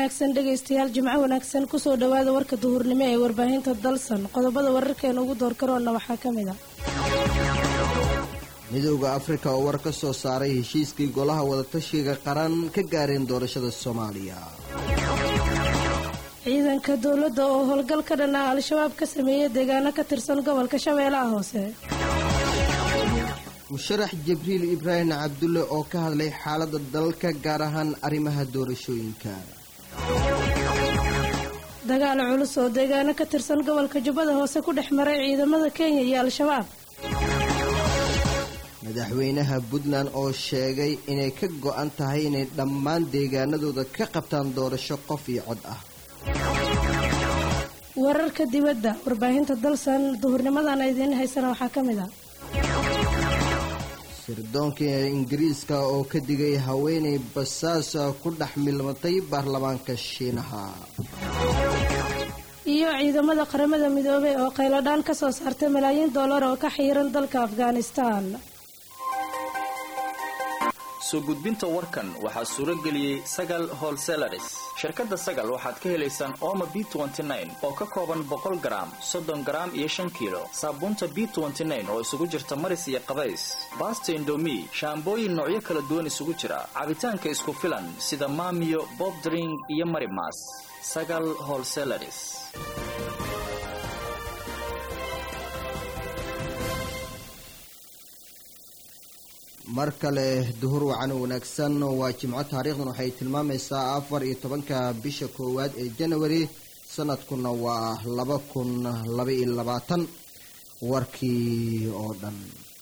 wanaagsan dhegaystayaal jimco wanaagsan kusoo dhowaada warka duhurnimo ee warbaahinta dalsan qodobada wararkeena ugu doorkaroonna waxaa ka mid a midowda afrika oo war ka soo saaray heshiiskii golaha wadatashiga qaran ka gaareen doorashada soomaaliya ciidanka dowladda oo howlgal ka dhan ah al-shabaab ka sameeyey deegaano ka tirsan gobolka shabeellaha hoose musharax jibriil ibraahim cabdulle oo ka hadlay xaaladda dalka gaar ahaan arrimaha doorashooyinka dagaal culus oo deegaano ka tirsan gobolka jubbada hoose ku dhex maray ciidamada kenya iyo al-shabaab madaxweynaha puntland oo sheegay inay ka go-an tahay inay dhammaan deegaanadooda ka qabtaan doorasho qof iyo cod ah wararka dibadda warbaahinta dalsan duhurnimadan idiin haysana waxaa ka mid a sirdoonka ingiriiska oo ka digay haweenay basaasa ku dhex milmatay baarlamaanka shiinaha iyo ciidamada qaramada midoobay oo qayladhaan ka soo saartay malaayiin dollar oo ka xiiran dalka afghanistan soo gudbinta warkan waxaa suuro geliyey sagal holselaris shirkadda sagal waxaad ka helaysaan ooma b oo ka kooban boqol garaam soddon garaam iyo shan kiilo saabuunta b oo isugu jirta maris iyo qabays baasta indomi shaambooyin noocyo kala duwan isugu jira cabitaanka isku filan sida maamiyo bobdring iyo marimas sagal holselaris mar kale duhur wacan wanaagsan waa jimco taariikhdan waxay tilmaamaysaa afar iyo tobanka bisha koowaad ee janawari sanadkuna waa laba kun laba iyo labaatan warkii oo dhan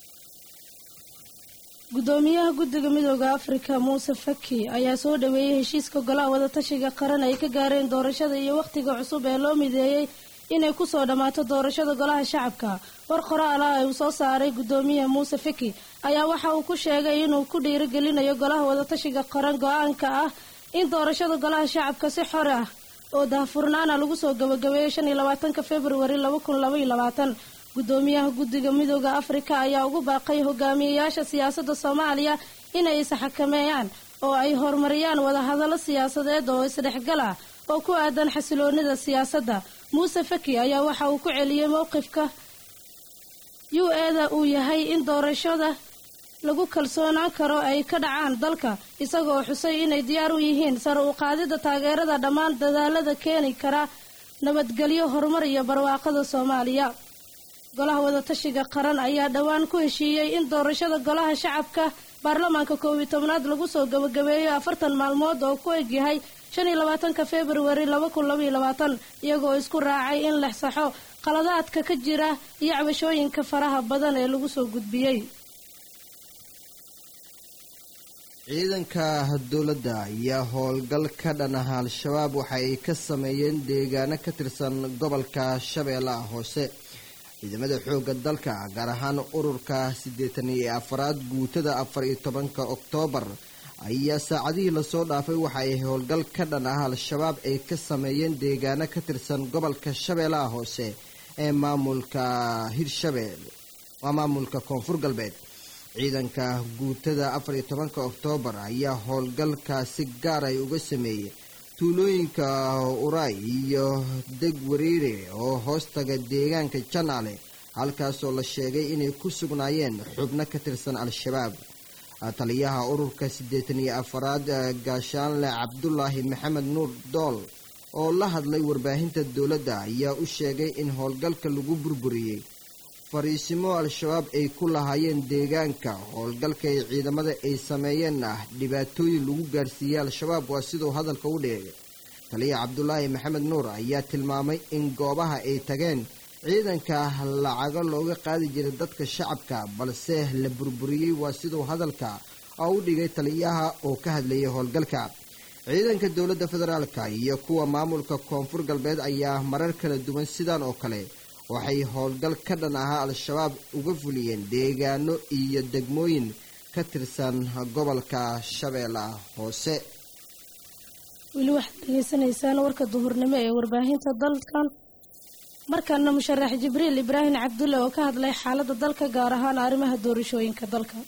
gudoomiyaha guddiga midooda afrika muuse faki ayaa soo dhaweeyey heshiiska golaha wadatashiga qaran ay ka gaareen doorashada iyo wakhtiga cusub ee loo mideeyey inay kusoo dhammaato doorashada golaha shacabka war qoraal ah uu soo saaray gudoomiyaha muuse faki ayaa waxa uu ku sheegay inuu ku dhiirigelinayo golaha wadatashiga qaran go-aanka ah in doorashada golaha shacabka si xor ah oo daahfurnaana lagu soo gabagabeeyo shan iyo labaatanka februari laba kun laba iyo labaatan gudoomiyaha guddiga midooda afrika ayaa ugu baaqay hogaamiyayaasha siyaasadda soomaaliya inay isxakameeyaan oo ay horumariyaan wadahadallo siyaasadeed oo isdhexgal ah oo ku aadan xasiloonida siyaasadda muuse faki ayaa waxa uu ku celiyey mowqifka u eda uu yahay in doorashada lagu kalsoonaan karo ay ka dhacaan dalka isagoo xusay inay diyaar u yihiin sare u qaadida taageerada dhammaan dadaalada keeni kara nabadgelyo horumar iyo barwaaqada soomaaliya golaha wadatashiga qaran ayaa dhowaan ku heshiiyey in doorashada golaha shacabka baarlamaanka koob iyo tobnaad lagu soo gabagabeeyo afartan maalmood oo ku egyahay shan iyo labaatanka februari laba kun laba iyo labaatan iyagoo isku raacay in la saxo qaladaadka ka jira iyo cabashooyinka faraha badan ee lagu soo gudbiyey ciidanka dowladda ayaa howlgal ka dhan ah al-shabaab waxa ay ka sameeyeen deegaano ka tirsan gobolka shabeellaha hoose ciidamada xoogga dalka gaar ahaan ururka siddeetan iyo afaraad guutada afar iyo tobanka oktoobar ayaa saacadihii lasoo dhaafay waxa ay howlgal ka dhan ah al-shabaab ay ka sameeyeen deegaano ka tirsan gobolka shabeellaha hoose ee maamulka hirshabeel waa maamulka koonfur galbeed ciidanka guutada afar iyo tobanka oktoobar ayaa howlgalkaasi gaar ay uga sameeyey tuulooyinka uray iyo deg wariire oo hoostaga deegaanka janaale halkaasoo la sheegay inay ku sugnaayeen xubno ka tirsan al-shabaab taliyaha ururka siddeetan iyo afaraad gaashaanle cabdulaahi maxamed nuur dool oo la hadlay warbaahinta dowladda ayaa u sheegay in howlgalka lagu burburiyey fariisimo al-shabaab ay ku lahaayeen deegaanka howlgalka ay ciidamada ay sameeyeen ah dhibaatooyin lagu gaarsiiyey al-shabaab waa siduu hadalka u dhigay taliya cabdulaahi maxamed nuur ayaa tilmaamay in goobaha ay tageen ciidanka lacago looga qaadi jiray dadka shacabka balse la burburiyey waa siduu hadalka oo u dhigay taliyaha oo ka hadlayay howlgalka ciidanka dowladda federaalka iyo kuwa maamulka koonfur galbeed ayaa marar kala duwan sidaan oo kale waxay howlgal ka dhan ahaa al-shabaab uga fuliyeen deegaano iyo degmooyin ka tirsan gobolka shabeellaha hoose weli waxaad degeysanaysaan warka duhurnimo ee warbaahinta dalkan markaana musharax jibriil ibraahim cabdulle oo ka hadlay xaaladda dalka gaar ahaan arrimaha doorashooyinka dalka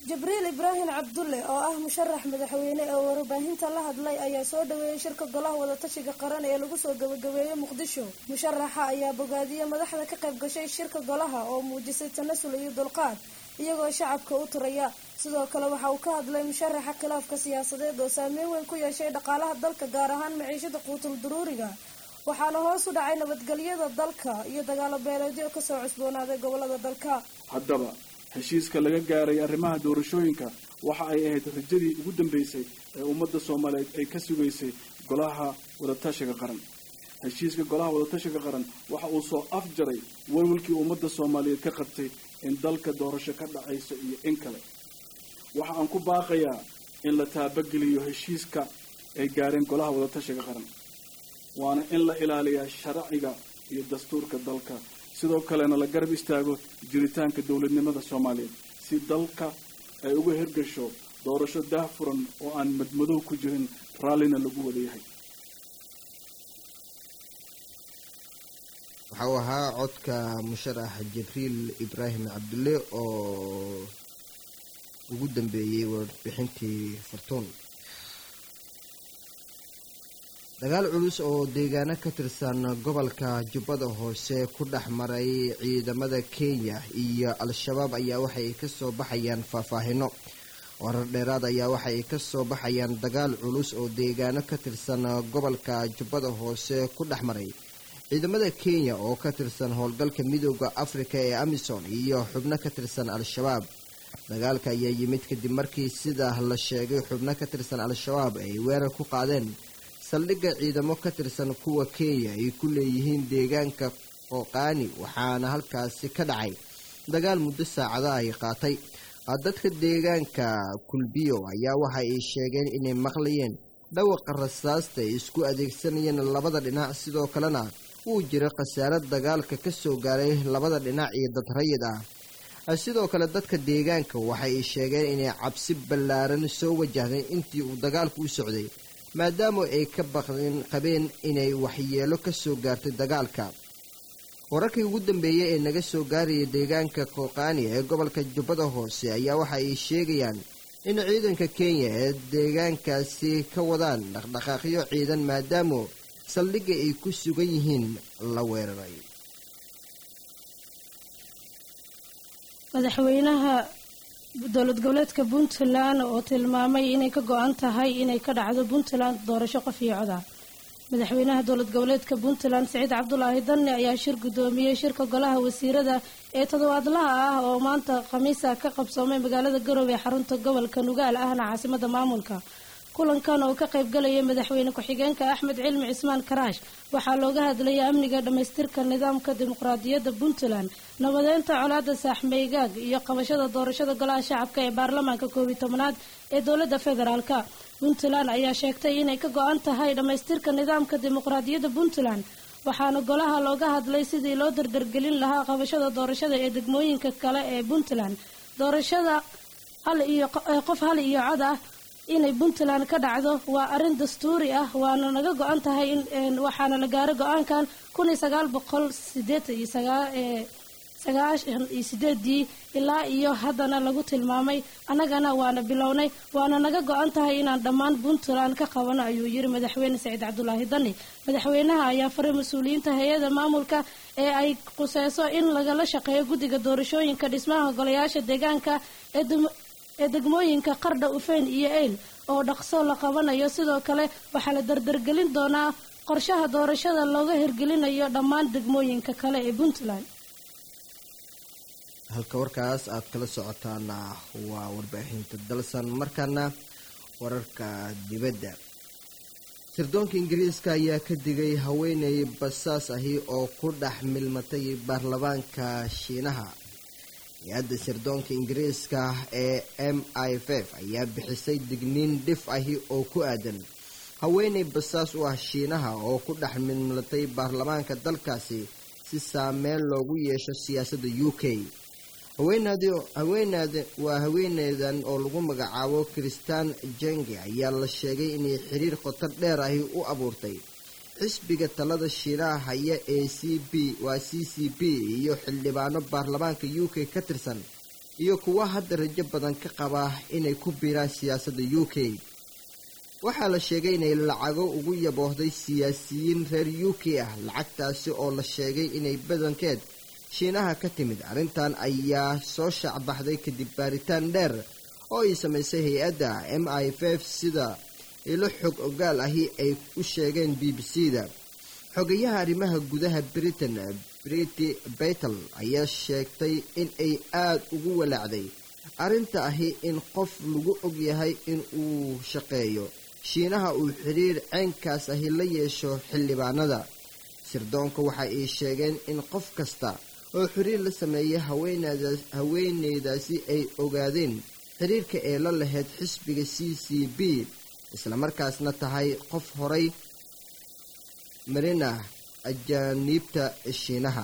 jibriil ibraahim cabdulle oo ah musharax madaxweyne ee warbaahinta la hadlay ayaa soo dhaweeyey shirka golaha wadatashiga qaran ee lagu soo gabagabeeyey muqdisho musharaxa ayaa bogaadiyey madaxda ka qayb gashay shirka golaha oo muujisay tanasul iyo dulqaad iyagoo shacabka u turaya sidoo kale waxa uu ka hadlay musharaxa khilaafka siyaasadeed oo saameyn weyn ku yeeshay dhaqaalaha dalka gaar ahaan maciishada quutul duruuriga waxaana hoos u dhacay nabadgelyada dalka iyo dagaalo beeleedyo kasoo cusboonaaday gobolada dalka haddaba heshiiska laga gaaray arrimaha doorashooyinka waxa ay ahayd rajadii ugu dambeysay ee ummadda soomaaliyeed ay ka sugaysay golaha wadatashiga qaran heshiiska golaha wadatashiga qaran waxa uu soo afjaray walwalkii ummadda soomaaliyeed ka qabtay in dalka doorasho ka dhacayso iyo in kale waxa aan ku baaqayaa in la taabageliyo heshiiska ay gaareen golaha wadatashiga qaran waana in la ilaaliyaa sharciga iyo dastuurka dalka sidoo kalena la garab istaago jiritaanka dowladnimada soomaaliyeed si dalka ay uga hirgasho doorasho daahfuran oo aan madmadow ku jirin raallina lagu wada yahay waxa uu ahaa codka musharax jibriil ibraahim cabdulle oo ugu dambeeyey warbixintii fartuun dagaal culus oo deegaano ka tirsan gobolka jubbada hoose ku dhex maray ciidamada kenya iyo al-shabaab ayaa waxay ka soo baxayaan faahfaahino warar dheeraad ayaa waxay ka soo baxayaan dagaal culus oo deegaano ka tirsan gobolka jubbada hoose ku dhex maray ciidamada kenya oo ka tirsan howlgalka midooda afrika ee amisom iyo xubno ka tirsan al-shabaab dagaalka ayaa yimid kadib markii sida la sheegay xubno ka tirsan al-shabaab ay weerar ku qaadeen saldhigga ciidamo ka tirsan kuwa kenya ay ku leeyihiin deegaanka qooqaani waxaana halkaasi ka dhacay dagaal muddo saacada ay qaatay dadka deegaanka kulbiyo ayaa waxa ay sheegeen inay maqlayeen dhawaqa rasaasta ay isku adeegsanayeen labada dhinac sidoo kalena wuu jira khasaaro dagaalka ka soo gaaray labada dhinac iyo dad rayid ah sidoo kale dadka deegaanka waxa ay sheegeen inay cabsi ballaaran soo wajahday intii uu dagaalku u socday maadaama ay ka baqdeen qabeen inay waxyeelo ka soo gaartay dagaalka wararkii ugu dambeeyey ee naga soo gaaraya deegaanka kooqaani ee gobolka jubbada hoose ayaa waxa ay sheegayaan in ciidanka kenya ee deegaankaasi ka wadaan dhaqdhaqaaqyo ciidan maadaama saldhigga ay ku sugan yihiin la weeraray madaxweynaha dowlad goboleedka puntland oo tilmaamay inay ka go-an tahay inay ka dhacdo puntland doorasho qof iyo coda madaxweynaha dowlad goboleedka puntland siciid cabdulaahi danne ayaa shir guddoomiyey shirka golaha wasiirada ee toddobaadlaha ah oo maanta khamiisa ka qabsoomay magaalada garowe ee xarunta gobolka nugaal ahna caasimada maamulka kulankan oo ka qaybgalaya madaxweyne ku-xigeenka axmed cilmi cismaan karaash waxaa looga hadlayay amniga dhammaystirka nidaamka dimuqraadiyadda puntland nabadeynta colaada saaxmeygaag iyo qabashada doorashada golaha shacabka ee baarlamaanka koobiyi tobanaad ee dowladda federaalka puntland ayaa sheegtay inay ka go-an tahay dhammaystirka nidaamka dimuqraadiyadda puntland waxaana golaha looga hadlay sidii loo dardargelin lahaa qabashada doorashada ee degmooyinka kale ee puntland doorashada hal iyo qof hal iyo cod ah inay puntland ka dhacdo waa arrin dastuuri ah waana naga go-an tahay in waxaana la gaaray go-aankan kun iyo sagaal boqol sideetan iyo sagaashan iyo sideedii ilaa iyo haddana lagu tilmaamay annagana waana bilownay waana naga go-an tahay inaan dhammaan puntland ka qabano ayuu yiri madaxweyne saciid cabdulaahi dani madaxweynaha ayaa faray mas-uuliyiinta hay-ada maamulka ee ay quseyso in lagala shaqeeyo guddiga doorashooyinka dhismaha golayaasha deegaanka ee degmooyinka qardha ufeyn iyo eyl oo dhaqso la qabanayo sidoo kale waxaa la dardargelin doonaa qorshaha doorashada looga hirgelinayo dhammaan degmooyinka kale ee puntland halka warkaas aad kala socotaana waa warbaahinta dalsan markaana wararka dibadda sirdoonka ingiriiska ayaa ka digay haweeney basaas ahi oo ku dhex milmatay baarlamaanka shiinaha hay-adda sirdoonka ingiriiska ee m i f f ayaa bixisay digniin dhif ahi oo ku aadan haweeney basaas u ah shiinaha oo ku dhex milmatay baarlamaanka dalkaasi si saameyn loogu yeesho siyaasadda u k waa haweeneydan oo lagu magacaabo kristaan jenge ayaa la sheegay inay xiriir qoto dheer ahi u abuurtay xisbiga talada shiinaha haya ee c b waa c c b iyo xildhibaano baarlamaanka u k ka tirsan iyo kuwa hadda rajo badan ka qaba inay ku biiraan siyaasadda u k waxaa la sheegay inay lacago ugu yaboohday siyaasiyiin reer u k ah lacagtaasi oo la sheegay inay badankeed shiinaha ka timid arrintan ayaa soo shaacbaxday kadib baaritaan dheer oo ay samaysay hay-adda m i f f sida ilo xog ogaal ahi ay u sheegeen b b c da xogayaha arrimaha gudaha britain briti betel ayaa sheegtay in ay aada ugu walaacday arrinta ahi in qof lagu ogyahay in uu shaqeeyo shiinaha uu xidhiir ceynkaas ahi la yeesho xildhibaanada sirdoonka waxa ay sheegeen in qof kasta oo xiriir la sameeyay haweeneydaasi ay ogaadeen xiriirka ee la lahayd xisbiga c c b islamarkaasna tahay qof horay marina ajaaniibta shiinaha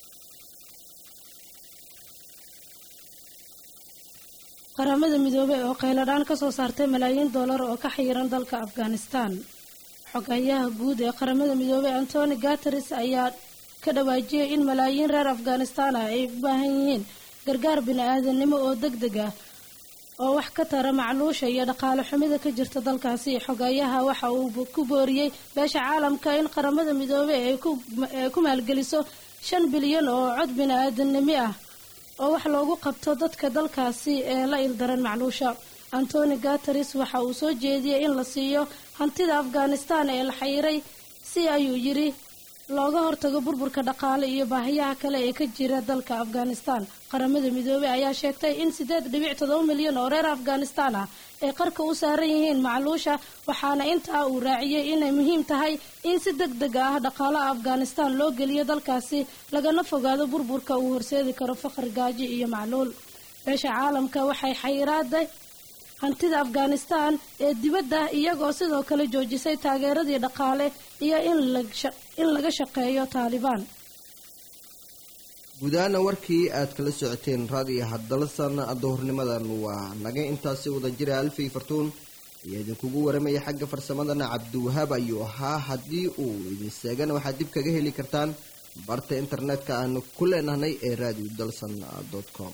qaramada midoobey oo qayladhaan ka soo saartay malaayiin dollar oo ka xayiran dalka afghanistan xogayaha guud ee qaramada midoobey antoni gateris ayaa ka dhawaajiyay in malaayiin reer afghanistan ah ay u baahan yihiin gargaar bini-aadanimo oo deg deg ah oo wax ka tara macluusha iyo dhaqaale xumida ka jirta dalkaasi xogayaha waxa uu ku booriyey beesha caalamka in qaramada midoobey ay ku maalgeliso shan bilyan oo cod bini-aadanimi ah oo wax loogu qabto dadka dalkaasi ee la ildaran macluusha antoni gateris waxa uu soo jeediyey in la siiyo hantida afghanistan ee la xayiray si ayuu yidhi looga hortago burburka dhaqaale iyo baahiyaha kale ee ka jira dalka afghanistan qaramada midoobey ayaa sheegtay in siddeed dhibic todoba milyan oo reer afghanistan ah ay qarka u saaran yihiin macluusha waxaana intaa uu raaciyey inay muhiim tahay in si deg deg ah dhaqaalaha afghanistan loo geliyo dalkaasi lagana fogaado burburka uu horseedi karo faqri gaajo iyo macluul beesha caalamka waxay xayiraada hantida afghanistan ee dibadda iyagoo sidoo kale joojisay taageeradii dhaqaale iyo in laga shaqeeyo taalibaan guudahaana warkii aad kala socoteen raadiyo haddalasan duhurnimadan waa naga intaasi wada jira alfay fartuun ayaa idinkugu waramaya xagga farsamadana cabdiwahaab ayuu ahaa haddii uu idin seegana waxaad dib kaga heli kartaan barta internetka aanu ku leenahnay ee radio dalsan com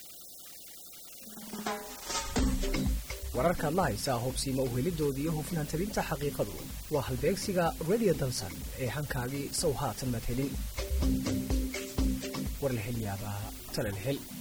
wararkaad la haysaa hobsiima uhelidooda iyo hufnaan tabinta xaqiiqadu waa halbeegsiga radio dalsan ee hankaagii sow haatan madhelin war la hel yaabaa tala la hel